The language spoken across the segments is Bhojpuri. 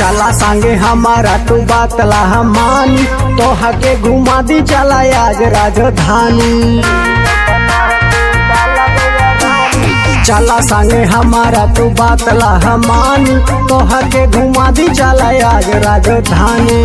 चला संगे हमारा तू बात ला मानी तोहा के घुमा दी चला आज राजधानी चला संगे हमारा तू बात ला मानी तोहा के घुमा दी चला आज राजधानी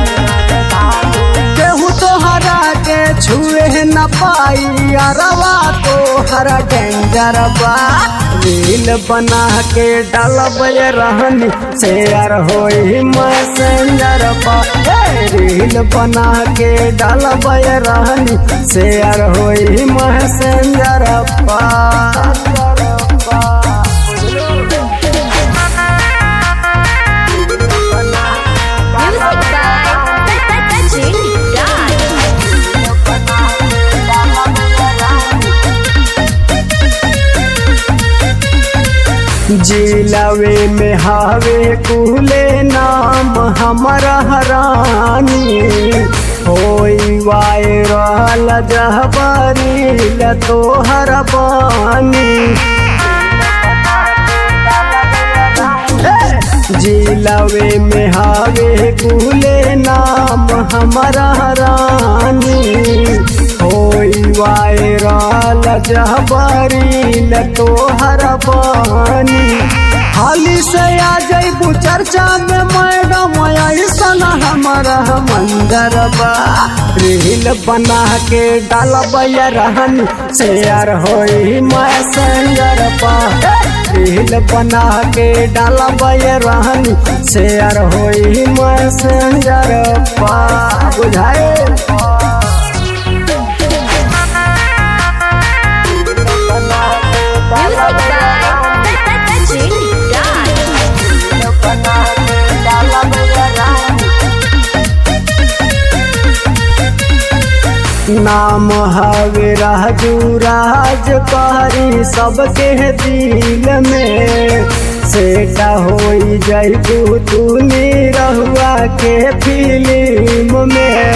केहू तोहरा के छुए न पाई अरवा तोहरा डेंजर बा रील बना के डालब रहनी शेयर होई मैसेंजर पा ए, रील बना के डालब रहनी शेयर होई मैसेंजर पा Music by Sachin Guy. जिलवे में हावे कुले नाम हमारा हरानी होई वायरल जहबरील तोहर बानी जिलवे में हावे कुले नाम हमारा रानी होई वायरल जहबरील तोहर बानी हाली से आ जैबू चर्चा में मैडम ऐसन हमारा मंदर बा रील बना के डालब रहन शेयर होई मैसेंजर पा रील बना के डालब रहन शेयर होई मैसेंजर पा बुझाए Music by Sachin Guy. नाम हवे राजू राज कहरी सबके दिल में सेटा होई जैबू तू रहुआ के फिल्म में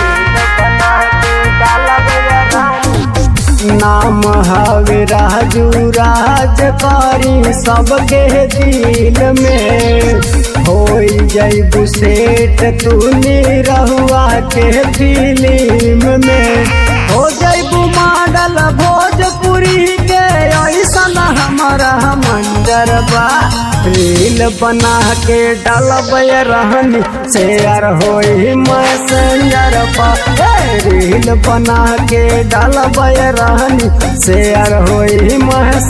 नाम हवे राजू राज करी सबके दिल में होई जैबू सेठ तू रहुआ के फिल्म में हो जैबू मॉडल भोजपुरी के ऐसन हमारा मंजर बा रील बना के डालब रहनी शेयर होई मैसेंजर पा ए, रील बना के डालब रहनी शेयर होई मैसेंजर